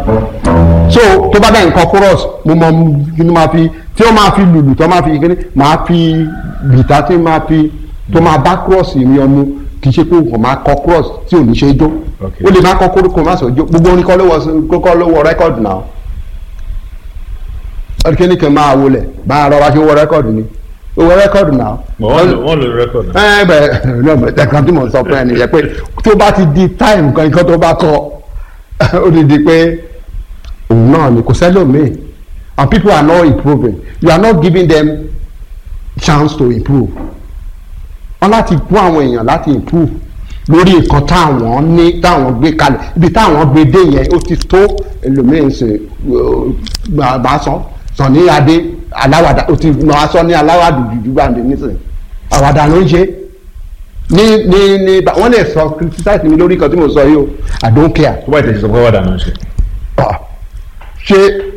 so tó bá bẹ́ẹ̀ nǹkan chorus mo mọ kí ni máa fi tí wọ́n máa fi lùlù tó máa fi kíní máa fi gìtá tí máa fi tó máa bá cross mi ọmú kì í ṣe pé nǹkan máa kọ cross tí ò ní ṣe jó Okay. ó lè máa kọ kórìkò má sọ jó gbogbo orin kọ́ ló wọ kókó ló wọ rẹ́kọ̀dù náà kíní kan máa wọlé bá a rọra ṣe wọ rẹ́kọ̀dù ni ó wọ rẹ́kọ̀dù náà wọ́n lò wọ́n lò record náà. ẹ bẹ náà bẹ tẹkan tí mo sọ fún ẹ nìyẹn pé tó bá ti di time kan nǹkan tó bá kọ ó ti di pé òun náà ni kò sẹ́lòmíì and people are not improving you are not giving them chance to improve wọ́n láti fún àwọn èèyàn láti improve lórí nǹkan táwọn ní táwọn gbé kalẹ̀ ibi táwọn gbé dé yẹn ó ti tó ẹlòmíín ṣe bá sọ sọ ní adé aláwàdà ó ti nà á sọ ní aláwàdà jùjú gbàǹdé nísìnyí àwàdà ló ń ṣe ní ní ní wọ́n lè sọ criticize mi lórí nǹkan tí mo sọ yìí o I don't care tó bá ìtẹ̀sí sọ pé wàdà náà ṣe. Ah, ṣé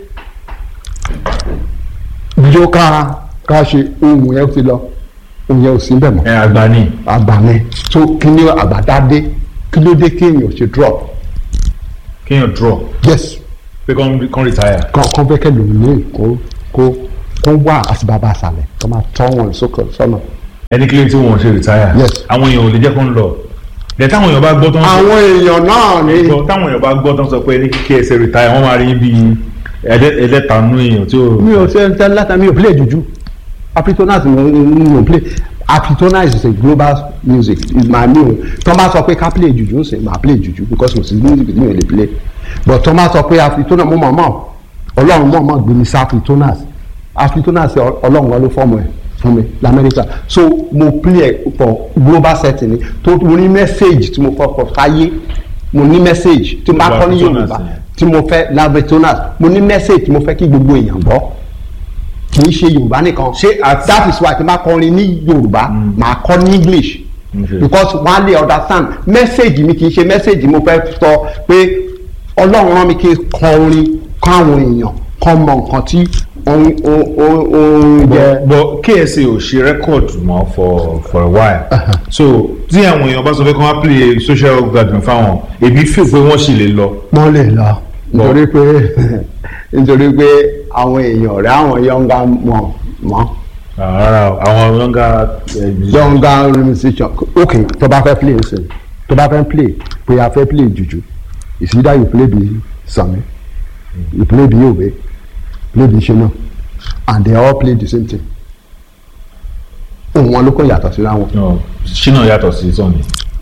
yóò ká ká ṣe ohun yẹn ti lọ ohun yẹn ò sí bẹ́ẹ̀ mọ́ ẹ àgbà ni àgbàní tó kí ni àgbàdádé kí ló dé kéèyàn ṣe drop kéèyàn draw yes pé kán kán retire. kọ́kọ́ bẹ́kẹ̀ lòun ní kó kó kó wà àti bàbá àṣàlẹ̀ kó máa tọ́ wọn sókè sọ́nà. ẹni kílé tí wọ́n ṣe retire. Yes. àwọn èèyàn ò lè jẹ́ kó ń lọ. dẹ̀ táwọn èèyàn bá gbọ́ tán. àwọn èèyàn náà ní gbọ́ táwọn èèyàn bá gbọ́ tán sọ pé ní kí ẹ ṣe retire wọ́n máa rí bí ẹlẹ́tanú èèyàn tí ó. mi ò ṣe ń tẹ́ láta mi ò play juju apritonas mi ò play apritonas is a global music màá mi ò tọ́ bá sọ pé ká play juju ń sè máa play juju because kò sí music mi ò lè play but tọ́ bá sọ pé apritonas mo mọ̀ mọ̀ ọlọ́run mọ̀ mọ̀ gbé mi sí apritonas apritonas ọlọ́run wọn ló fọ́ọ̀mù ẹ̀ fún mi lamẹ́ríkà so mo play ẹ̀ for global setting ni tó mo ní message tí mo kọ́ kọ́ sáyé mo ní message tí mo bá kọ́ ní Apritonas yorùbá yẹn. tí mo fẹ́ labretonas mo ní message tí mo fẹ́ kí gbogbo èèyàn gbọ́ kì í ṣe yorùbá nìkan Ṣé àti- that is why tí n bá kọrin ní yorùbá màá kọ ní english Okay. because wọ́n á lè understand message mi kì í ṣe message mo fẹ́ sọ pé ọlọ́run rán mi kí n kọ orin kọ́ àwọn èèyàn kọ́ mọ nǹkan tí òun òun jẹ. but KSA ò ṣe record mọ́ for for a while so tí àwọn èèyàn bá sọ pé kí wọ́n play social gathering fáwọn èmi feel pé wọ́n sì lè lọ. wọ́n lè lọ nítorí pé nítorí pé àwọn èèyàn rẹ̀ àwọn yọ̀ǹgà mọ̀ mọ́ rárá o, àwọn younger yọ̀ǹgà musician ok tó bá fẹ́ play nsìn tó bá fẹ́ play pé a fẹ́ play jùjú it's either you play bí Sànní you play bí Òwe play bí Ṣínà and they all play the same thing ohun wọn ló kọ́ yàtọ̀ síra wọn no, ṣínà yàtọ̀ sí sọ́ni.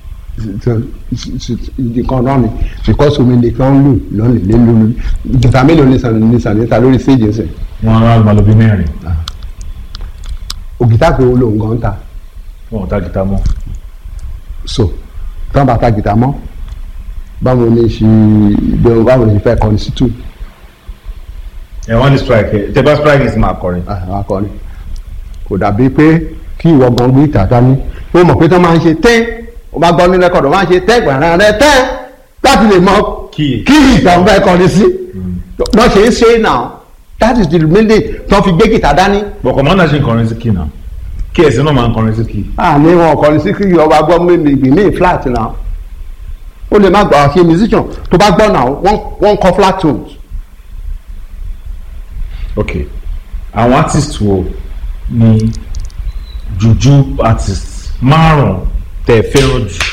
nǹkan náà ni because omi nìkan ń lù lọ́nà lé lórí ìjọba mélòó ní Sànní ní Sànní ta lórí stage nsìn wọ́n á máa lọ bí mẹ́rin ògìtá pé ó lòun gan ta wọn ò ta gìtá mọ́. so tí wọn bá ta gìtá mọ́ báwo ni ṣe ìgbẹ́ báwo ni fẹ́ kọrin sí tù ẹ wọ́n ní strike ẹ tẹ bá strike ní máa kọrin. àwọn akọrin kò dàbí pé kí ìwọ gan gbé ìta dání ó mọ̀ pé tí wọ́n máa ń ṣe tẹ́ ó bá gbọ́ ní rẹ́kọ̀dù wọ́n máa ń ṣe tẹ́ gbàrà rẹ tẹ́ láti lè mọ Kí- kí ìta ń fẹ́ kọrin sí lọ́ ṣe é ṣe é náà that is the meaning tí wọ́n fi gbé gìtá dání bọ̀ kọ̀mọ́ndà ṣe ń kọrin sí kì náà KSA náà máa ń kọrin sí kì. àní wọn kọrin sí kí ọba gbọ́ mímì ní flat náà ó lè má gbà ṣe musician tó bá gbọ́ náà wọ́n wọ́n kọ flat tones ok àwọn artist wo ni juju artist márùn tẹ fẹ́ràn jù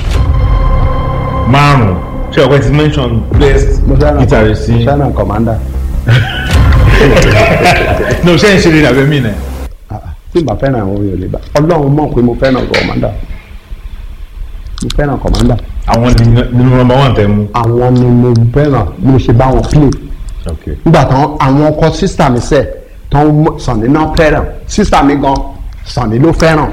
márùn ṣé ọ̀pẹ ti mention best guitarist sí China commander no ṣé ń ṣe lè dàbẹ́ mí nẹ. Ah, ah, tí n bá fẹ́ràn àwọn èèyàn lè bá ọlọ́run mọ̀ pé mo fẹ́ràn commander mo fẹ́ràn commander àwọn ni- nínú number one tẹ mú. àwọn ni mo fẹ́ràn bí mo ṣe bá wọn play ok nígbà tán àwọn ọkọ sísà mi sẹ tán mọ- Sànní náà fẹ́ràn sísà mi gan Sànní ló fẹ́ràn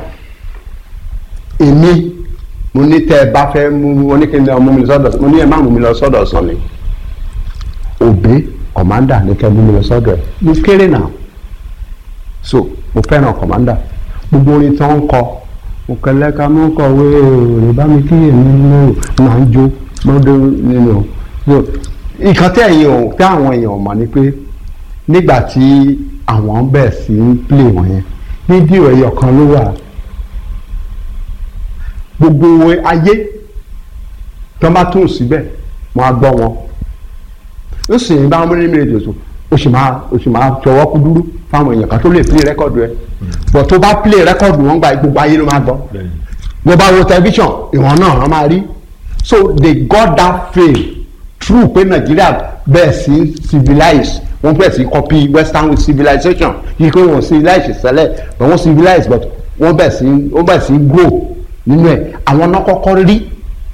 èmi mo ní tẹ ẹ bá fẹ́ mú mo ní kí n lọ mú mi lọ sọ́dọ̀ mo ní ẹ má mú mi lọ sọ́dọ̀ Sànní òbí kọ̀mándà ní kẹ́ mú mi lọ sọ́dọ̀ ẹ̀ mo kéré náà so mo fẹ́ràn kọ̀mándà gbogbo orin tán ń kọ mo kẹlẹ́ ká mọ́ kọ̀wé òrè bá mi kí èmi nínú máa ń jó lọ́dọ̀ nínú so nǹkan tí ẹ̀yin ò tí àwọn èèyàn ò mọ̀ ni pé nígbà tí àwọn bẹ̀ sí ń play wọn yẹn fídíò ẹyọ kan ló wà gbogbo ayé tó bá tún síbẹ̀ wọ́n á gbọ́ wọn ó sì ń bá wọn ní méjì tó o sì máa o sì máa tọwọ́ kú dúró fáwọn èèyàn kan tó lè play rẹ́kọ̀dù ẹ but tó bá play rẹ́kọ̀dù wọn gba gbogbo ayé ló máa gbọ́ bó bá wo tẹlifíṣàn ìwọ̀n náà wọ́n máa rí so they got that fame true pé Nàìjíríà bẹ́ẹ̀ sí civilize wọ́n bẹ́ẹ̀ sí copy western with civilization yìí pé wọ́n civilize sẹ́lẹ̀ but wọ́n civilize but wọ́n bẹ́ẹ̀ sí wọ́n bẹ́ẹ̀ sí grow nínú ẹ̀ àwọn náà kọ́kọ́ rí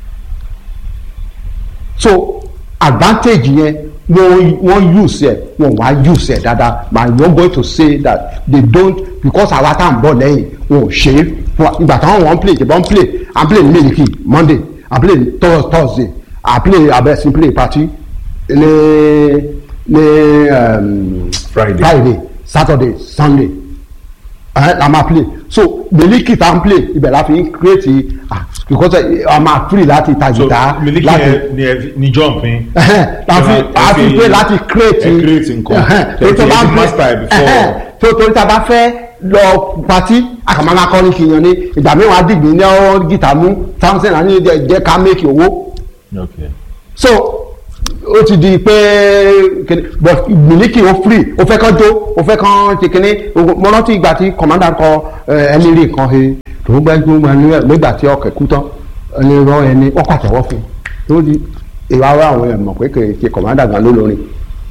so advantage yẹn wọ́n wọ́n use ẹ̀ wọ́n wá use ẹ̀ dáadáa but you are going to say that they don't because àwa tá à ń bọ̀ lẹ́yìn wọn ò ṣe é fún wa ìgbà táwọn wọ́n play ìjọba ń play à ń play ní Miliki Monday à ń play ní Thurs- Thursday à ń play abẹ́sí play party ní ní um, Friday. Friday Saturday Sunday ẹ la máa play so Miliki tá à ń play ibẹ̀ la fi ń create ah because ẹ, a máa free láti ta so guitar Miliki láti yẹn ni ẹ- ni jump yín. láti Ẹ máa- ẹ àti fi- pé láti create ẹ create nǹkan. tó tó Ẹ bá ti ń master ẹ before. tó torí tá a bá fẹ́ lọ pati àkàmọ́lá kọrin kìyàn ni ìgbà mìíràn á dìgbì ní ọ́ gìtá mú thousand àní jẹ́ jẹ́ ká make owó Okay. so ó ti di pé kíni but Miliki ó free ó fẹ́ kán jó ó fẹ́ kán ṣe kíní mo rántí ìgbà tí commander kọ ẹ, ẹni rí nǹkan he tó gbẹ́jú nígbà tí ọkẹ́ kú tán ẹni rán ẹni wọ́n pàtẹ́wọ́ fún un tó di ìwà ara àwọn èèyàn mọ̀ pé kì í ṣe commander gan ló lórin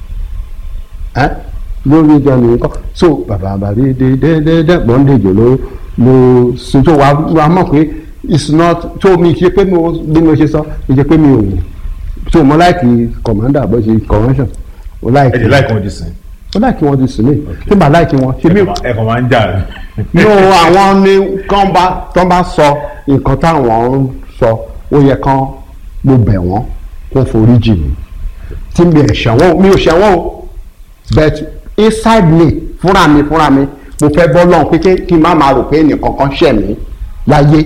ẹ́ lórí ìjọ nìyí kọ́ so bàbá bàbí dédédé bọ́ndéjò ló ló sun tó wà wà mọ̀ pé it's not tó mi ṣe pé mo bí mo ṣe sọ mi ṣe pé mi ò wò so mo láìkì commander bó ṣe convention mo ẹ láìkì dẹ̀ láì kàn jí sìn. mo láìkì wọn ti sùn mí tí màá láìkì wọn ṣe mí ẹ kàn máa ń jà ní. nínú àwọn ní kán bá tán bá sọ nǹkan táwọn ń sọ ó yẹ kán mo bẹ̀ wọ́n kó forí jì mí tí mi ẹ̀ ṣẹ̀wọ̀n mi ò ṣẹ̀wọ̀n o but inside me fúnra mi fúnra mi mo fẹ́ bọ́ lọ́hùn pé kí- kí n má máa rò pé ẹnìkan kan ṣẹ̀ mí láyé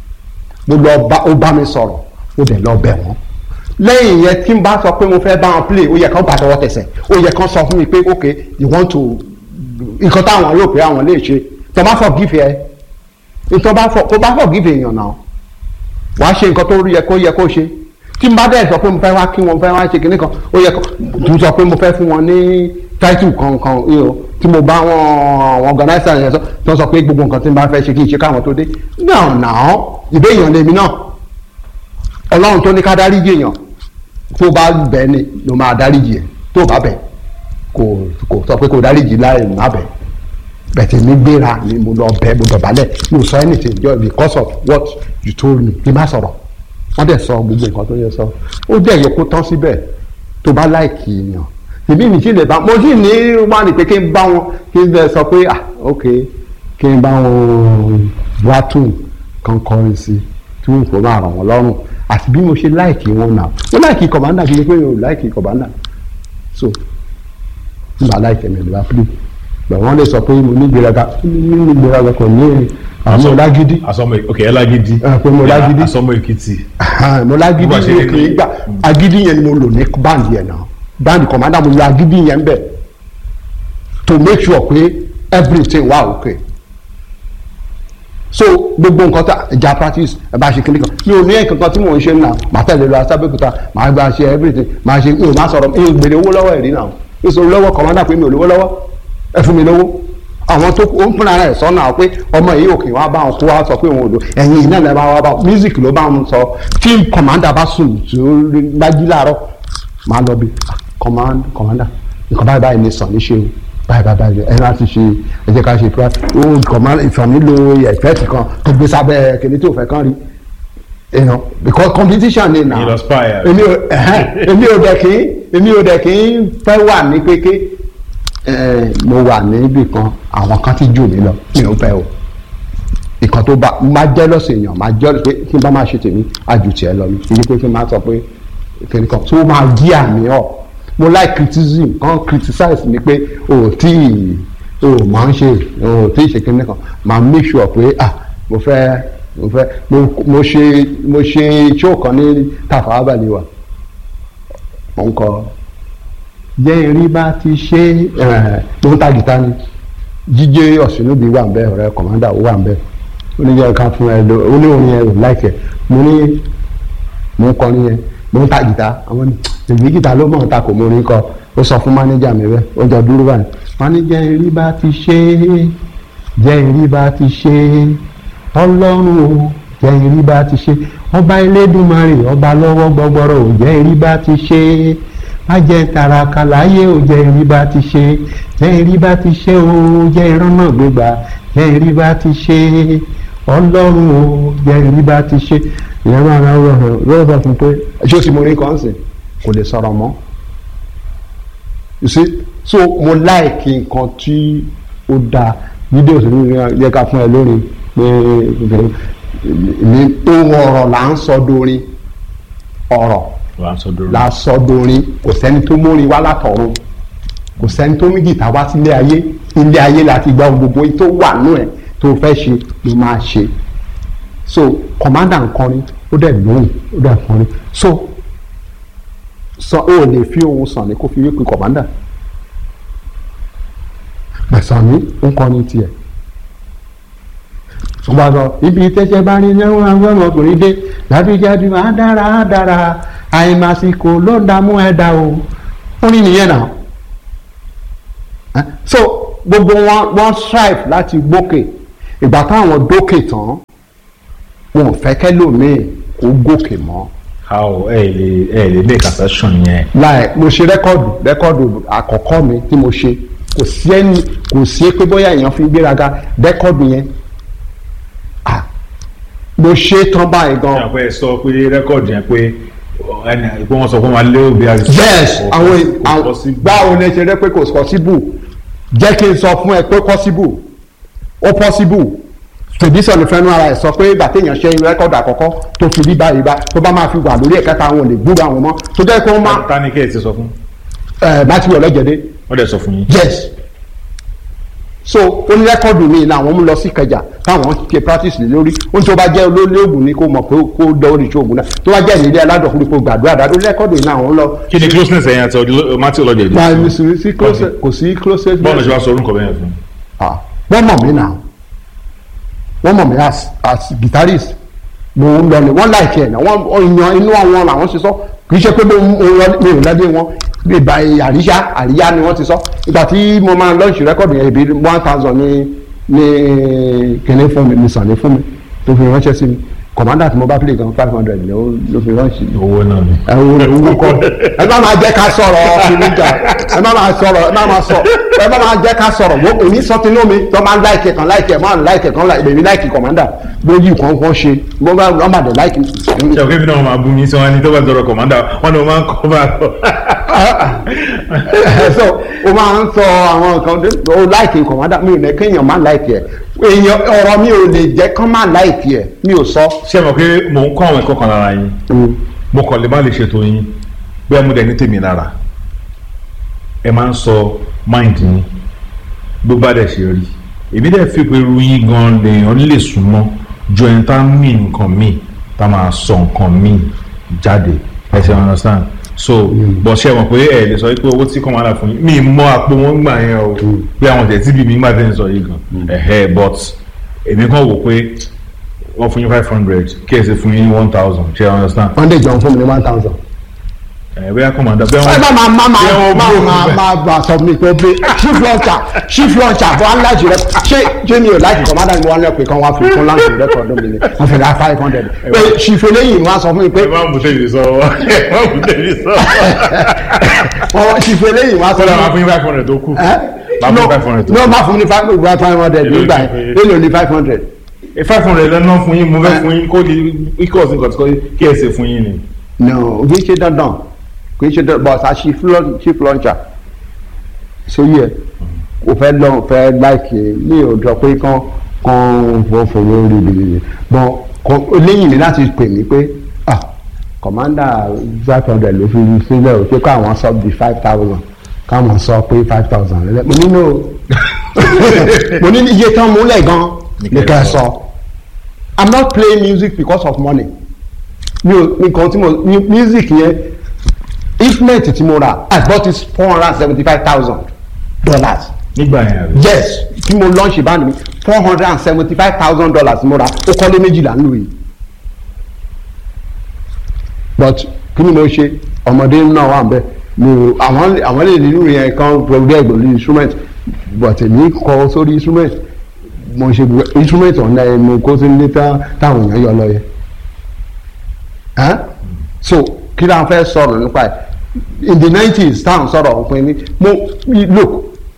mo lọ bá ó bá mi sọ̀rọ̀ ó dẹ̀ lọ bẹ̀ wọ́n lẹ́yìn yẹn tí n bá sọ pé mo fẹ́ bá wọn play ó yẹ kán gbàtọwọ́ tẹsẹ̀ ó yẹ kán sọ fún mi pé ok you want to nǹkan táwọn rò pé àwọn lè ṣe tó bá forgive ẹ tó bá for tó bá forgive èèyàn náà wàá ṣe nǹkan tó yẹ kó yẹ kó ṣe tí n bá dẹ̀ sọ pé mo fẹ́ wá kí wọn fẹ́ wá ṣe kinní kan ó yẹ kó tún sọ pé mo fẹ́ fún wọn ní title kankan you know, tí mo bá wọn àwọn organizer yẹn sọ tó sọ pé gbogbo nǹkan tí n bá fẹ́ ṣe kí n ṣe káwọn tó dé náà náà ìbé èèyàn lèmi náà ọlọ́run tó ní ká dáríjì èèyàn tó bá bẹ̀ ni ló máa dáríjì ẹ̀ tó bá bẹ̀ kò kò sọ pé kò dáríjì láì má bẹ̀ bẹ̀tẹ̀ mi gbéra ni mo lọ bẹ̀ mo dọ̀bálẹ̀ mi ò sọ anything just because of what you told me kí n má sọ̀rọ̀ wọ́n dẹ̀ sọ gbogbo nǹkan tó yẹ sọ ó dẹ̀ yẹ kó tán síbẹ̀ tó bá láìkì èèyàn tèmi mi sì lè bá mo sì ní wá ní pé kí n bá wọn kí n bẹ sọ pé ah ok kí n bá wọn wá tún kan kọrin sí tí wọn kò máa ràn wọn lọ́rùn àti bí mo ṣe láìkì wọn náà mo láìkì kọ̀bándà kì í ṣe pé mi ò láìkì kọ̀bándà so nígbà láìkì mi ìlú apilé bẹ̀ wọ́n lè sọ pé mo ní ìgbéraga mo ní ìgbéraga kò ní àwọn ọlágídí asọmọ ok ẹ lágídí. Ẹ, pé mo lágídí. asọmọ èkìtì. mo lágídí Bó bá ṣe mi rí ò kì í ni- gbà agídí yẹn ni mo lò ní báńdì yẹn náà báńdì kọ̀mádà mo lo agídí yẹn bẹ̀ to make sure pé everything wà okay so gbogbo nǹkan tá ìjà practice ẹ bá ṣe kíní kan mi ò ní ẹ̀kan kan tí mò ń ṣe náà màá tẹ̀lé lọ asábẹ́kúta màá gba ṣe everything màá ṣe mi ò má sọ̀rọ̀ mi ò gbèrè owó lọ́wọ́ ẹ̀rí náà mi ò sọ lọ́wọ́ kọ̀mádà pé mi ò lówó lọ́wọ́ ẹ fún mi lówó àwọn tó ó ń fúnra rẹ̀ sọ́nà pé ọmọ yìí òkè wá bá wọn kó wá sọ pé òun ò lò ẹ̀yìn iná lẹ́ bá wá bá music ló bá wọn sọ tí kọ̀mádà bá sùn tí ó rí- bá jí láàárọ̀ máa lọ bí command commander nǹkan báyìí báyìí ní sàn ní ṣe o báyìí báyìí báyìí ẹ láti ṣe ẹ jẹ́ ká ṣe pé ó command ìfọ̀n nílò ẹ̀fẹ́ẹ̀tì kan tó gbé sábẹ́ kìnìún tó fẹ́ kán rí you know because competition ni na You inspire. èmi ò ẹ̀hẹ́n, èmi ò dẹ̀ kí èmi ò dẹ̀ kí ń fẹ́ wà ní kéké ẹ̀, mo wà níbì kan àwọn kan ti jù mí lọ mi ò fẹ́ o ìkan tó bá máa jẹ́ lọ́sẹ̀ èèyàn máa jẹ́ pé kí n bá máa ṣe tèmi àjù tiẹ̀ lọ mi kì í pé kí n máa sọ pé kìnìún kan tó máa gí àmì ọ̀ mo like criticism kan criticize mi pé o ò tí ì o ò máa ń ṣe o ò tí ì ṣe kìnìún kan máa make sure pé ah mo fẹ́ mo fẹ́ mo mo ṣe mo ṣe show kan ní Tafawa Balewa mo ń kọ jẹ́ irí bá ti ṣe ẹ̀ mo ń ta gìtá ni jíjẹ ọ̀sìnúbi wà ń bẹ ọ̀rẹ́ kọ̀mándà ó wà ń bẹ ó ní jẹ́ ká fún ẹ lọ ó ní òun yẹn ò láìkẹ́ mo ní mo ń kọrin yẹn mo ń ta gìtá àwọn ní èmi gìtá ló mọ̀ ń ta kò mọ orin kọ ó sọ fún mánéjà mi bẹ́ẹ̀ ó jọ dúró báyìí mánéjà ìrí bá ti ṣe é jẹ́ ìrí bá ti ṣe é ọlọ́run o jẹ́ ìrí bá ti ṣe é ọba elédùnmarè ọba lọ́wọ́ gbọgbọrọ ò jẹ́ ìrí bá ti ṣe é má jẹ́ tàràkà láyé ò jẹ́ ìrí bá ti ṣe é jẹ́ ìrí bá ti ṣe o jẹ́ ìran náà gbégbá jẹ́ ìrí bá ti ṣe é ọlọ́run o jẹ́ ìrí bá ti ṣe ìyẹn máa ń rọ hàn lọ́wọ́ bá fún pé ṣé o ti mọ orin kan sìn kò lè sọ̀rọ̀ mọ́ you see so mo láìkí nǹkan tí ó dáa fídíò sí mi yẹ ká fún ẹ lórí pé ní ohun ọ̀rọ̀ là ń sọ dorin ọ̀rọ̀ wà á sọ dúró. la sọ dorin kò sẹ́ni tó mórin wá látọ̀run kò sẹ́ni tó mú gìtá wá sílé ayé ilé ayé láti gba ohun gbogbo tó wà nù ẹ̀ tó fẹ́ ṣe ló máa ṣe so commander ń kọrin ó dẹ̀ lóhùn ó dẹ̀ kọrin so sọ ó lè fi ohun sàn ní kó fi wípé commander gbẹ̀sán mi ń kọrin tiẹ̀ ṣùgbọ́n sọ ibi tẹ́sẹ̀ bá rí ẹ̀rọ àwọn ọmọkùnrin dé dájúdájú á dára á dára àìmàsìkò ló dààmú ẹ̀dá o orin nìyẹn náà Eh, so gbogbo wọn wọn strive láti gbókè ìgbà táwọn dókè tán wọn ò fẹ́ kẹ́lòmíì kó gòkè mọ́ how ẹ lè ẹ lè make assertion yẹn. láì mo ṣe rẹ́kọ̀dù rẹ́kọ̀dù àkọ́kọ́ mi tí mo ṣe kò sí ẹni kò sí pé bóyá èèyàn fi gbéraga rẹ́kọ̀dù yẹn ah mo ṣe tán báyìí gan ṣé àpẹ sọ pé rẹ́kọ̀dì yẹn pé ẹni pé wọ́n sọ fún wa lé òbí àti. yes àwọn àwọn báwo ni ẹ ṣe rẹ pé kò possible jẹ́ kí n sọ fún ẹ pé possible ó possible tòbísọ̀ ló fẹ́nu ara ẹ̀ sọ pé ìgbà téèyàn ṣe rẹ́kọ̀dù àkọ́kọ́ tó fi rí báyìí bá tó bá máa fi wà lórí ẹ̀kẹta àwọn ò lè gbúrò àwọn mọ́ tó jẹ́ pé wọ́n máa ta ni kí ẹ ti sọ fún. ẹ̀ bá ti wọ̀ lọ́jọ́dé wọ́n dẹ̀ sọ fún yín. yes so ó ní rẹ́kọ̀dù mi làwọn mú lọ sí kẹjà táwọn ṣe practice lé lórí ó ní tó bá jẹ́ olólè ògùn ni kó mọ̀ pé kó dán orí ìṣòògùn náà tó bá jẹ́ ìrírí aládọ̀kùnrin kó gbàdúrà dáadọ́ rẹ́kọ̀dù yìí làwọn lọ. kí ni closeness ẹ̀yìn àti ọdún mati ọlọ́dẹ máa yìí. ní sí sí close kò sí close. bọ́ọ̀lù ṣe wá sọ orúkọ bẹ́ẹ̀ fún. Ah, wọ́n mọ̀ mí náà wọ́n mọ̀ mí as as guitarist mo ń lọ ni wọ́n láìkí ẹ̀ náà wọ́n yan inú àwọn làwọn ṣe sọ kì í ṣe pé mo ń lọ mi ò lẹ́dí wọn bí ìgbà àríyá àríyá ni wọ́n ti sọ ìgbà tí mo máa lọ́ọ̀ṣì rẹ́kọ̀dù yẹn ibi one thousand ní ní kíní fún mi ní sàn ní fún mi tó fi ránṣẹ́ sí mi commander tí mo bá play gan five hundred ló ló fi ránṣẹ́ owó náà ni. ẹ wo owó kọ ẹ má máa jẹ́ ká sọ̀rọ̀ kìnìjà ẹ má máa sọ̀rọ̀ ẹ má máa sọ ẹ má máa jẹ́ ká sọ̀rọ̀ wo èmi sọ tinú mi tó máa ń láìkẹ kan láìkẹ máa ń láìkẹ kan láìkẹ èmi láìkẹ commander bóyí kan kan ṣe bó bá wọn bá dé láìkẹ. ṣe òkè mi náà máa bú mi sọ wọn ni tó bá dọ̀rọ̀ kọ̀mọ́dà wọn ni wọ́n máa ń kọ́ bá lọ. so o máa ń sọ àwọn nǹkan o láìkẹ commander mi ò ní kéèyàn má láìkẹ èèyàn ọ̀rọ̀ mi ò lè jẹ́ kán má láìkẹ mi ò sọ. ṣé mo pé mò ń kọ́ àwọn ẹ̀kọ́ kan lára yín mo kàn lè má lè ṣètò yín bí amúdẹ ní tèmi lára ẹ máa ń sọ mind yín bó bá dẹ̀ ṣe rí èmi dẹ̀ fi pé irú yín gan lèèyàn lè súnmọ́ ju ẹni tá mí nǹkan míì tá máa sọ nǹkan míì jáde ẹ ṣe understand so bọ̀ ṣe mọ̀ pé ẹ lè sọ pé owó tí kò máa rà fún yín mi mọ àpò wọn gbà yẹn o pé àwọn tẹ̀ tíbi mi gbà tẹ̀ ń sọ yìí gan ẹ̀hẹ́ but èmi kàn wò pé wọ́n fún yín five hundred kí ẹ sì fún yín one thousand ṣe understand wọ́n dé jọ̀ọ́ fún mi ní one thousand. ẹ bóyá kọ́mọ̀dá bẹ́ẹ̀ ẹ wọ́n má máa má Bí wọ́n máa bú má òun máa máa bá sọ mi pé bí chief launcher chief launcher fún aláìsí rẹ ṣé ṣé mi ò láìsí commander mi wọn lẹ pé kán wá fi fún láǹkì rẹkọọdù mi ni wọn fi ra five hundred pé chief eléyìí wọn sọ fún mi pé ẹ má mú tèmi sọ ẹ má mú tèmi sọ. wọn chief eléyìí wọn sọ sọlá máa fún fún mi yín five hundred tó kù ẹ máa fún five hundred tó no kù. má fún mi five five hundred Èló nígbà ni- yẹn èlò ní five hundred five hundred lẹ́nu fún yín mo fẹ́ fún yín kó di ikọ̀ sí nǹkan tí kò kí ẹ ṣe fún yín ni. no kì í ṣe dandan kì í ṣe dandan but as chief laun- chief launcher sóyè ẹ kò fẹ́ lọ fẹ́ láìkè mi ò jọ pé kán kán fọwọ́ rí bìbìbì but kò- lẹ́yìn ní láti pè mí pé ah commander five hundred ló fi sílẹ̀ o pé káwọn sọ di five thousand káwọn sọ pé five thousand lẹ́lẹ́ mo nínú mo ní iye tán múlẹ̀ gan Ní ní kẹ́ ẹ kẹ́ ẹ sọ. sọ i'm not playing music because of money mi ò nǹkan tí mo mi- music yẹn instrument tí mo rà i bought it four hundred and seventy five thousand dollars nígbà yẹn àbí. yes tí mo launch ìbánu mi four hundred and seventy five thousand dollars mo rà ó kọ́lé méjìlá ń lò yìí but kí ni mo ṣe ọmọdé náà wà bẹ́ẹ̀ mi ò àwọn àwọn lè nínú yẹn kan progress lórí instrument but èmi kọ sórí instrument mo ṣe gbogbo- instrument ọ̀nà ẹ̀ mo kó sí ilé tá- táwọn èèyàn yọ lọ yẹ Huh? so kí ló ń fẹ́ sọ̀rọ̀ nípa ẹ̀ in the nineties táwọn sọ̀rọ̀ òpin ní mo look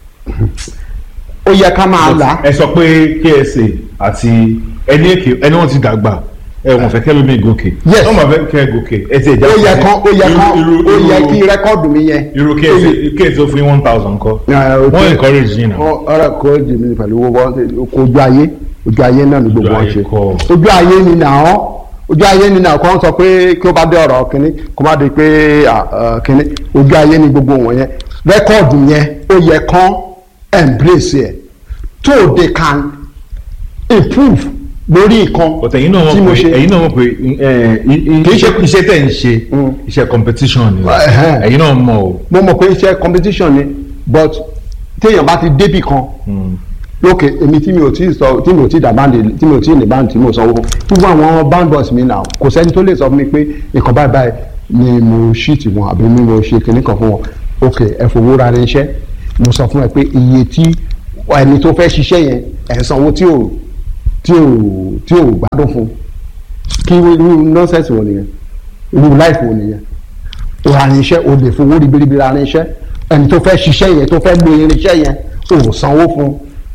ó yẹ ká máa là ẹ sọ pé KSA àti ẹni èké ẹni wọn ti dàgbà ẹ wọn fẹ́ kẹlómi gòkè Yes. wọn máa fẹ́ kẹ gòkè ẹ ti ẹja ó yẹ kán ó yẹ kán irú ó yẹ irú kí rẹ́kọ́ọ̀dù mi yẹn irú KSA KSA ó fún yín one thousand kọ wọn encourage yín náà ọ̀rọ̀ kò jì mí pẹ̀lú owó kò ojú ayé ojú ayé náà ni gbogbo Ojú wọn ayé ṣe kọ́. ojú ayé ni nà ọ́ ojú ayé ni nà ọ́ kọ́ sọ pé kí ó bá dé ọ̀rọ̀ kínní kó má di pé à, à, kínní ojú ayé ni gbogbo wọn yẹn rẹ́kọ́ọ̀dù yẹn ó yẹ kán embrace ẹ̀ tó they can improve lórí nǹkan but ẹ̀yin náà tí mo mọ̀ pé ṣe ẹ̀yin náà mọ̀ pé ẹ, i- i- Kì í ṣe- iṣẹ́ tẹ̀ ń ṣe Mm. iṣẹ́ competition ni Ẹ̀hẹ́n. ẹ̀yin náà mọ̀ o mo mọ̀ pé iṣẹ́ competition ni but téèyàn bá ti débì kan lókè èmi tí mi ò tí ì sọ tí mi ò tí ì dà báńdì tí mi ò tí ì ní báńdì tí mo sanwó fún gbogbo àwọn band boys mi náà kò sẹ́ni tó lè sọ fún mi pé nǹkan báyìí báyìí ni mo ṣíìtì wọn àbí mi mo ṣe kinní kan fún wọn ok ẹ fowó ra irinṣẹ́ mo sọ fún ẹ pé iye tí ẹni tó fẹ́ ṣiṣẹ́ yẹn ẹ̀ ń sanwó tí ò tí ò tí ò gbádùn fún kí irú nọ́ọ̀sẹ̀sì wo nìyẹn irú láìfù wo nìyẹn o ra irinṣẹ́ o lè fowó ribiribi ra irinṣẹ́ ẹni tó fẹ́ ṣiṣẹ́ yẹn tó fẹ́ lo irinṣẹ́ yẹn o ò sanwó fún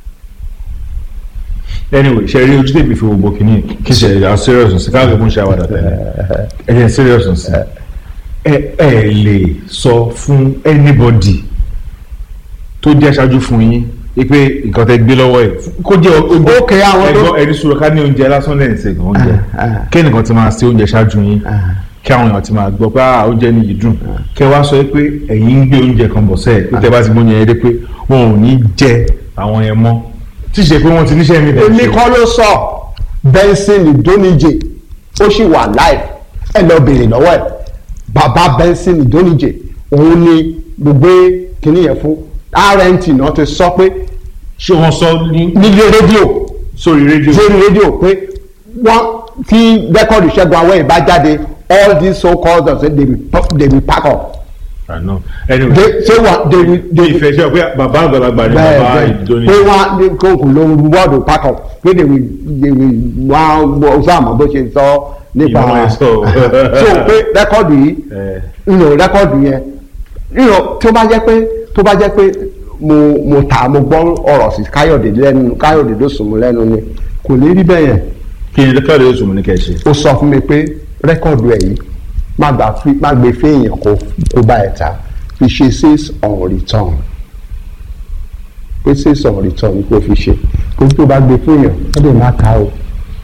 anyway ṣe rí ojú tèmi fi wo bòkínì kí ṣe à serious nsí káàkiri mú ṣe àwàdà tẹ́lẹ̀ ẹ jẹ́ serious nsí ẹ ẹ lè sọ fún anybody tó jẹ́ aṣáájú fún yín pé nǹkan tẹ́ gbé lọ́wọ́ ẹ̀ kó jẹ́ oúnjẹ Ok, àwọn tó- ẹgbọ́n ẹni sùúrù ká ní oúnjẹ lásán lẹ́yìn ṣe gan oúnjẹ Ah, ah. kí ẹnìkan ti máa ṣe oúnjẹ ṣáájú yín kí àwọn èèyàn ti máa gbọ́ pé ah oúnjẹ ni yìí dùn kẹ́ wá sọ pé ẹ̀yin ń gbé oúnjẹ kan bọ̀ sẹ́ẹ̀ pé tẹ́ bá ti gbóúnjẹ yẹn dé pé wọn ò ní jẹ àwọn yẹn mọ́ tí ṣe pé wọ́n ti níṣẹ́ mi dẹ̀ èmi ṣe. kọ́ ló sọ Benson Idonije ó sì wà live ẹ lọ béèrè lọ́wọ́ ẹ̀ bàbá Benson Idonije òun ni gbogbo kìnìún yẹn fún RNT náà ti sọ pé ṣé wọ́n sọ ní nílé rédíò sórí rédíò lórí rédíò pé wọ́n tí rẹ́kọ̀dù Ṣẹ́gun Awẹ́ bá jáde all these so called ọ̀sẹ̀ they will pa- they will pack up àná anyway they say what they will they will ìfẹ́ ṣe pé bàbá àgbàlagbà ni bẹ́ẹ̀ bàbá bẹ́ẹ̀ ìdóni pé wọ́n á ní kókò ló ń wọ́ọ̀dù pack up pé they will they will wọ́n á gbọ́ sáàmù bó ṣe sọ nípa Ìmọ̀ ẹ̀ sọ. so pé rẹ́kọ̀dù yìí ẹ nínú rẹ́kọ̀dù yẹn nínú tó bá jẹ́ pé tó bá jẹ́ pé mo mo ta mo gbọ́ ọ̀rọ̀ sí Káyọ̀dé lẹ́nu Káyọ̀dé ló sùn mú lẹ́nu ni kò ní rí bẹ́ẹ̀ yẹn kí ni káàdì oṣù mi ní kẹ́ ẹ ṣe. ó sọ fún mi pé rẹ́kọ̀dù ẹ̀ yìí má gbà fi má gbé fẹ́yìn kó kó bá ẹ̀ ta fi ṣe sales on return pé sales on return ni kò fi ṣe kó tó bá gbé fẹ́yìn ó lè má ta o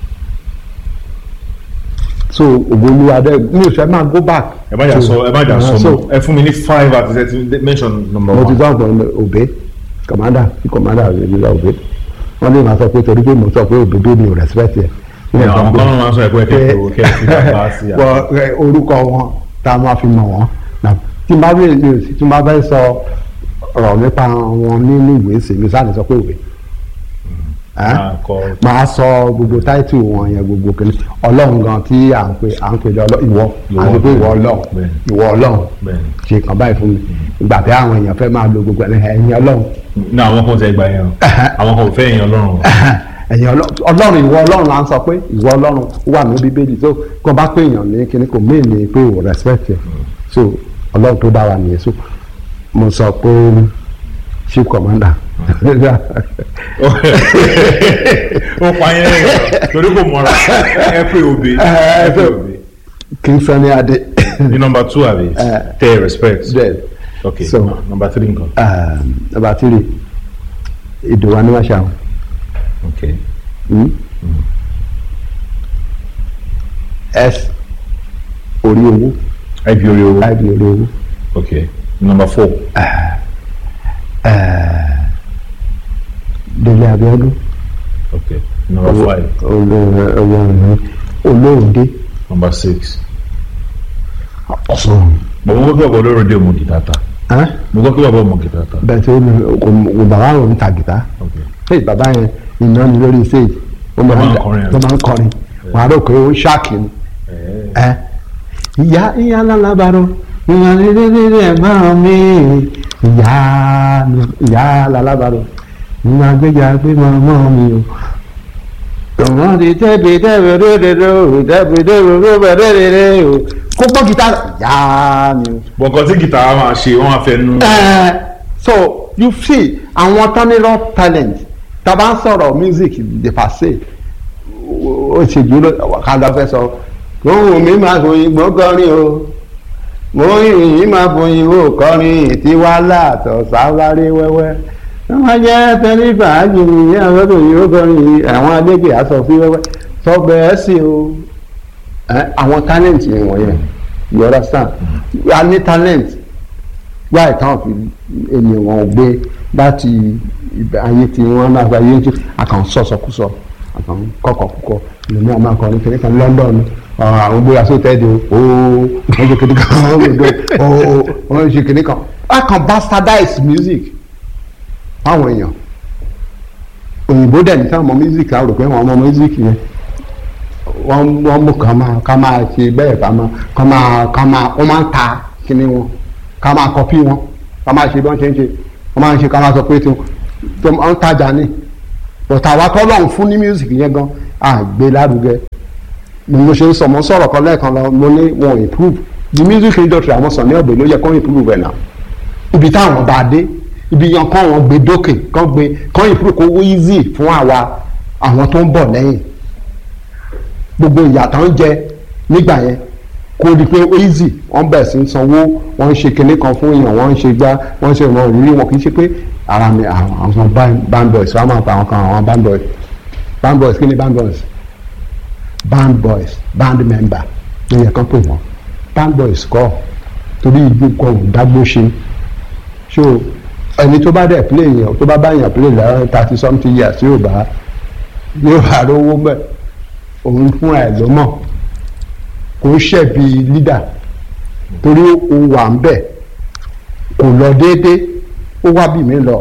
so ògbólúwa dẹ mi ò fẹ́ máa go back. ẹ má jà to- sọ ẹ má jà sọ so mọ́ ẹ fún mi ní five àti thirty mention number mo ti one. gbọ́ ọ̀gbọ́n òbé kọ̀mádà tí kọ̀mádà rẹ̀ ní lọ òbé wọ́n lè máa sọ pé torí pé mo sọ pé òbé mi ò respect ẹ̀. Ẹ, àwọn kan náà máa ń sọ ẹ pé kẹ́ ẹ kó kẹ́ ẹ fi bàbá sí àwọn. wọ ẹ, orúkọ wọn tá a máa fi mọ̀ wọ́n Nà, tí n bá bẹ̀rẹ̀ mi ò sí tí n bá bẹ́ẹ̀ sọ ọ̀rọ̀ nípa wọn nínú ìwé sí mi sáà ní sọ pé ìwé Ẹ́? Máa kọ- máa sọ gbogbo táìtù wọn yẹn gbogbo kìíní ọlọ́run gan tí à ń pè à ń pè lọ ìwọ à ń pè pé ìwọ ọlọ́run Bẹ́ẹ̀. ìwọ ọlọ́run Bẹ́ẹ̀ni. ṣe kàn báyìí fún mi ìgbà tí àwọn èèyàn fẹ́ máa lo gbogbo ẹ̀ ẹ̀yin ọlọ́run ní àwọn kan tẹ gba yẹn o àwọn kan ò fẹ́ yẹn ọlọ́run o. ẹ̀yin ọlọ́- ọlọ́run ìwọ ọlọ́run là ń sọ pé ìwọ ọlọ́run ó wà ní bíbélì so kó bá pé èèyàn ní kíní kò méè ní pé ò respect ẹ̀ so ọlọ́run tó dá wa nìyẹn so mo sọ pé chief commander ó pa yẹn lẹ́yìn torí kò mọ̀ra ẹ pé òbí ẹ pé òbí. king Sunny Adé ní number two àbí Eh. tẹ respect. bẹ́ẹ̀ ok So- no, number three nǹkan. nàbà tìrì ìdòwà ní wàṣà ok s orí owó ib orí owó. ib orí owó ok number four. délé Abíọ́dún ok number five. olóòdé number six. ọ̀sán. mo gbọ́ pé bàbá olóró dé òmù gìtá ta mo gbọ́ pé bàbá òmù gìtá ta. bẹ́ẹ̀ tí ó ní kò bàbá àwọn ta gìtá ok hey bàbá yẹn iná ni lórí stage ó máa máa ń ń kọrin, ó máa ń kọrin wọn á rò pé ó ṣáàkì ni ẹ ẹ ìyá ìyá lálábàárọ̀ ìyá lílé ẹ̀gbọ́n mi ìyá ìyá lálábàárọ̀ ìyá gbéjà gbé mọ́mọ́ mi o. tọ̀wọ́n ti tẹ́bi tẹ́bi dódòdó tẹ́bi dódòdó bẹ̀rẹ̀ o kó gbọ́ gítà ìyá mi o. bọ̀ǹkan tí gìtá wa máa ṣe wọ́n á fẹ́ nu. Eh, so you see àwọn tán ní raw talent tá a bá ń sọ̀rọ̀ music de passé ó ṣe dúró kálọ̀ fẹ́ sọ ohun mi máa fòyìn gbọ́ kọrin o mo yìnyín máa fòyìn o kọrin tí wá láàtọ̀ sáwárí wẹ́wẹ́ wọ́n máa jẹ́ tẹ́lẹ̀ fàájì ní àwọn tó yìí ó kọrin àwọn adégbè aṣọ sí wẹ́wẹ́ sọgbẹ́ ẹ̀ sí o Eh, àwọn talent yẹn wọ̀nyẹn you understand a ní talent wá ìtàn fi ènìyàn wọn gbé láti ibẹ̀ ayé tí wọ́n náà gba ayé tí àkàn sọ̀sọ̀kúsọ àkàn kọ̀kọ̀kúkọ lèmi àwọn akọrin kìnìún kan London ọ̀rọ̀ àwọn gbéra sóòtẹ́ẹ̀dì o ooo wọ́n ṣe kìnìún kan wọ́n gbé ooo wọ́n ṣe kìnìún kan àkàn bastardize music fáwọn èèyàn òyìnbó dẹ̀ ní sáwọn ọmọ music á rò pé àwọn ọmọ music yẹn wọ́n wọ́n mú kàn máa kàn máa ṣe bẹ́ẹ̀ bá máa kàn máa kàn máa wọ́n máa ń ta kíní wọn kàn máa kọ́pì wọn kàn máa ṣe bí wọ́n ṣe ń ṣe wọ́n máa ń ṣe kàn máa sọ pé tí wọ́n ń tajà ní bọ̀tà wa tọ́lọ́run fún ní music yẹn gan àgbé lárugẹ ni mo ṣe ń sọ mo sọ̀rọ̀ kan lẹ́ẹ̀kan lọ mo ní wọn improve the music industry àwọn sàn ní ọ̀bẹ ló yẹ kó improve ẹ̀ náà ibi táwọn bá dé ibi yan kán wọn gbé dókè kán gbé kán improve kó wó easy fún àwa àwọn tó ń bọ̀ lẹ́yìn gbogbo ìyàtọ̀ ń jẹ nígbà yẹn kó di pé easy wọ́n bẹ̀ sí ń sanwó wọ́n ń ṣe kinní kan fún èèyàn wọ́n ń ṣe gbá wọ́n ń ṣe ìwọ̀n òrírí wọn kì í ṣe pé ara mi àwọn band boys wọ́n á máa pa àwọn kan àwọn band boys band boys kí ni band boys band boys band member ló yẹ kán pè wọ́n band boys kọ́ torí igbó kan ò dágbó ṣe so ẹni tó bá dẹ̀ play yẹn tó bá bá yẹn play lẹ́yìn thirty something years yóò bá yóò bá rówó mẹ́ẹ̀ òun fúnra ẹ̀ ló mọ̀ kò ń ṣẹ̀bi lídà torí ó wà ń bẹ̀ kò lọ déédé ó wá bí mi lọ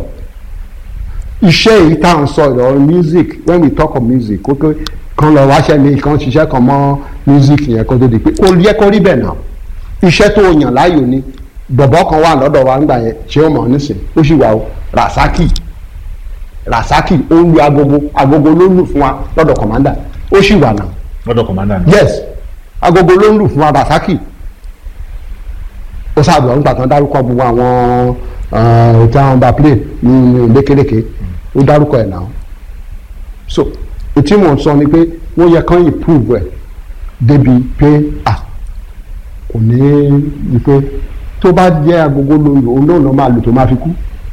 iṣẹ́ yìí tá à ń sọ ìrọ̀ music when we talk of music kókó kan lọ wáṣẹ́ mi kan ṣiṣẹ́ kan mọ́ music yẹn kó tó di pé kó yẹ kó rí bẹ́ẹ̀ náà iṣẹ́ tó yàn láàyò ni bọ̀bọ̀ kan wà lọ́dọ̀ wa ńgbà yẹn ṣé ó mọ̀ nísìn ó sì wà o Rasaki Rasaki ó ń lu agogo agogo ló ń lù fún wa lọ́dọ̀ commander ó sì wà náà. lọ́dọ̀ kọ̀mádà ni. yes agogo ló ń lù fún abasaki ó sábà ń gbàtàn dárúkọ gbogbo àwọn tí àwọn bá play ní lékeleke ó dárúkọ ẹ̀ náà so etí mò ń sọ ni pé wọ́n yẹ kán improve ẹ̀ débi pé à kò ní ní pé tó bá jẹ́ agogo ló ń lò ó náà ló máa lò tó máa fi kú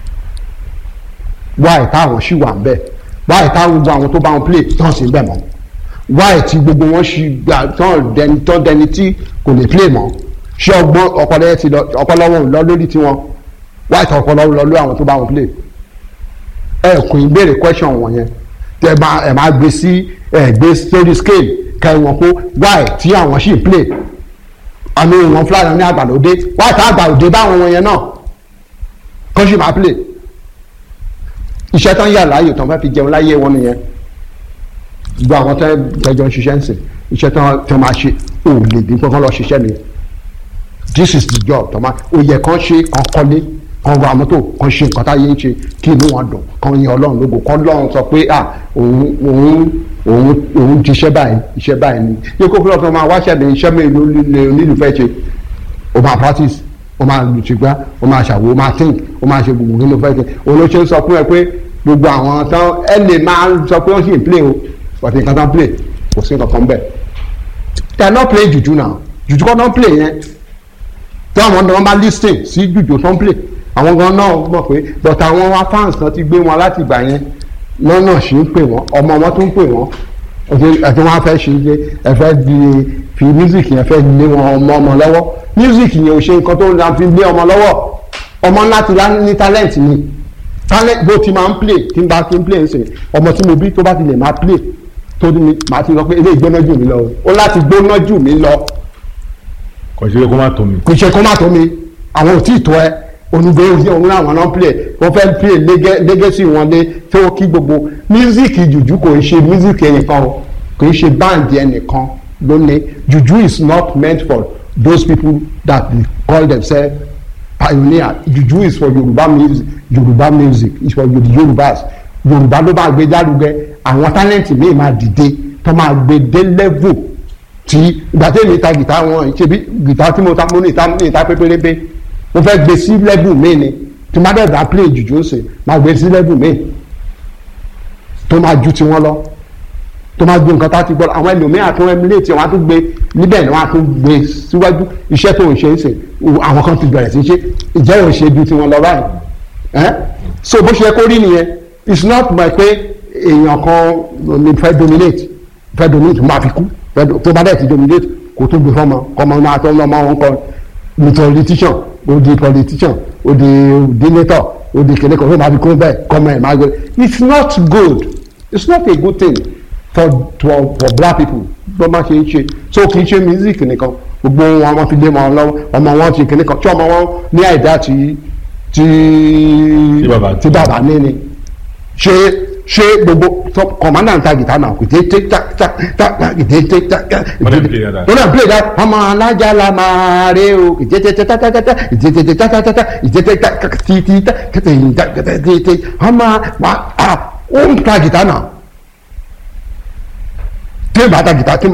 wáyé táwọn sì wà ń bẹ̀ wáyé táwọn gbogbo àwọn tó bá wọn play tán sí bẹ̀ mọ́ wáyé tí gbogbo wọn ṣì gbà tán dẹni tán dẹni tí kò lè play mọ́ ṣé ọgbọ́n ọpọlọ yẹn ti lọ ọpọlọ wọn ò lọ lórí tiwọn wáyé tí ọpọlọ lọ lórí àwọn tó bá wọn play ẹ kò ní béèrè question wọn yẹn tẹ máa ẹ máa gbé sí ẹ gbé sórí scale ká ẹ wọn kó wáyé tí àwọn ṣì ń play àmì ìwọ̀n fúlàní ní àgbàlódé wáyé tí àgbàlódé báwọn wọn yẹn náà kọ́ ṣì máa play iṣẹ́ tán yà láàyè tán fẹ́ fi jẹun láyé wọn nìyẹn gbogbo àwọn tẹ́ tẹ́jọ́ ń ṣiṣẹ́ ń sìn iṣẹ́ tán tán máa ṣe ò lè dín pé kán lọ ṣiṣẹ́ nìyẹn this is the job tán máa ó yẹ kán ṣe kán kọ́lé kán ra mọ́tò kán ṣe nǹkan táyé ń ṣe kí inú wọn dùn kán yin ọlọ́run lógo kán lọ́run sọ pé à òun òun òun òun ti iṣẹ́ báyìí iṣẹ́ báyìí ni yẹ kó fúlọ́ tó máa wáṣẹ́ ní iṣẹ́ mi ló lè nílùú fẹ́ ṣe ó máa practice ó máa lùtìgbà ó máa ṣàwò ó máa think ó máa ṣe gbogbo kí ló fẹ́ ṣe òun ló ṣe ń sọ fún ẹ pé gbogbo àwọn tán ẹ lè máa sọ pé wọ́n sì ń play o but nǹkan tán play kò sí nǹkan kan bẹ́ẹ̀ they are not playing juju now juju kan tán play yẹn tí àwọn ọ̀dọ́ wọn bá lis ten sí juju tán play àwọn gan náà mọ̀ pé but àwọn wa fans kan ti gbé wọn láti ìgbà yẹn lọ́nà sì ń pè wọ́n ọmọ wọn tó ń pè wọ́n ẹ̀tí wọ́n á fẹ́ ṣe é ẹ fẹ́ di fi music yẹn fẹ́ lé wọn ọmọ ọmọ lọ́wọ́ music yẹn ò ṣe nǹkan tó ń ra fi lé ọmọ lọ́wọ́ ọmọ ńlá ti lá ní talent ni talent bó ti máa ń play tí n bá ti ń play ń sìn ọmọ tí mo bí tó bá ti lè máa play tó ní màá ti sọ pé eléyìí gbóná jù mí lọ o láti gbóná jù mí lọ kò ṣe kó má tó mi. kò ṣe kó má tó mi àwọn ò tí ì tó ẹ onígbé òsì òun làwọn náà play wọ́n fẹ́ play legacy wọn lé tó kí gbogbo music jùjú kò ń ṣe music ẹnìkan o kò ń ṣe band ẹnìkan lónìí jùjú is not meant for those people that they call themselves pioneer juju is for Yoruba music Yoruba music is for the Yorubas Yorùbá ló máa gbé járugẹ àwọn talent míì máa dìde tó máa gbé dé level tí ìgbà tí èmi ta gìtá wọn ṣe bí gìtá tí mo ta mo ní ìta ní ìta pépérépé mo fẹ́ gbé sí level míì ni tí má dẹ̀ bá play jùjú ṣe máa gbé sí level míì tó máa ju tiwọn lọ tó máa gbé nǹkan tá a ti gbọ́ àwọn ẹlòmíràn tó emulate wọn á tún gbé níbẹ̀ ni wọ́n á tún gbé síwájú iṣẹ́ tó ń ṣe é ṣe àwọn kan ti bẹ̀rẹ̀ sí ṣe ìjẹ́ ò ṣe ju tiwọn lọ báyìí ẹ́ so bó ṣe kó rí nìyẹn it's not by pé èèyàn kan ní fẹ́ dominate fẹ́ dominate máa fi kú tó bá dẹ̀ ti dominate kò tó gbé fọ́mọ kọ́mọ máa tọ́ ọmọ wọn kọ́ ní politician ó di politician ó di dinator ó di kìnìkan ó máa fi kú bẹ́ẹ̀ kọ́mọ ẹ̀ máa gbé it's not good it's not a good thing for for for black people bó má ṣe ń ṣe so kì í ṣe music nìkan gbogbo wọn wọn fi lé wọn lọ́wọ́ ọmọ wọn ṣe kìnìkan tí ọmọ wọn ní àìdá tí tí tí bàbá ní ni ṣe ṣe gbogbo kọ̀mánà ń ta gìtá náà kìtẹ́ tẹ́ tá tá tá kìtẹ́ tẹ́ tá tá tó náà play that ọmọ alájà la máa rẹ o kìtẹ́ tẹ́ tẹ́ tá tá tá tá kìtẹ́ tẹ́ tẹ́ tá tá tá tá kìtẹ́ tẹ́ tá tí tí tá kìtẹ́ yìí tá kìtẹ́ tẹ́ tẹ́ ọmọ wa ó ń ta gìtá náà tí bàtà gìtá tí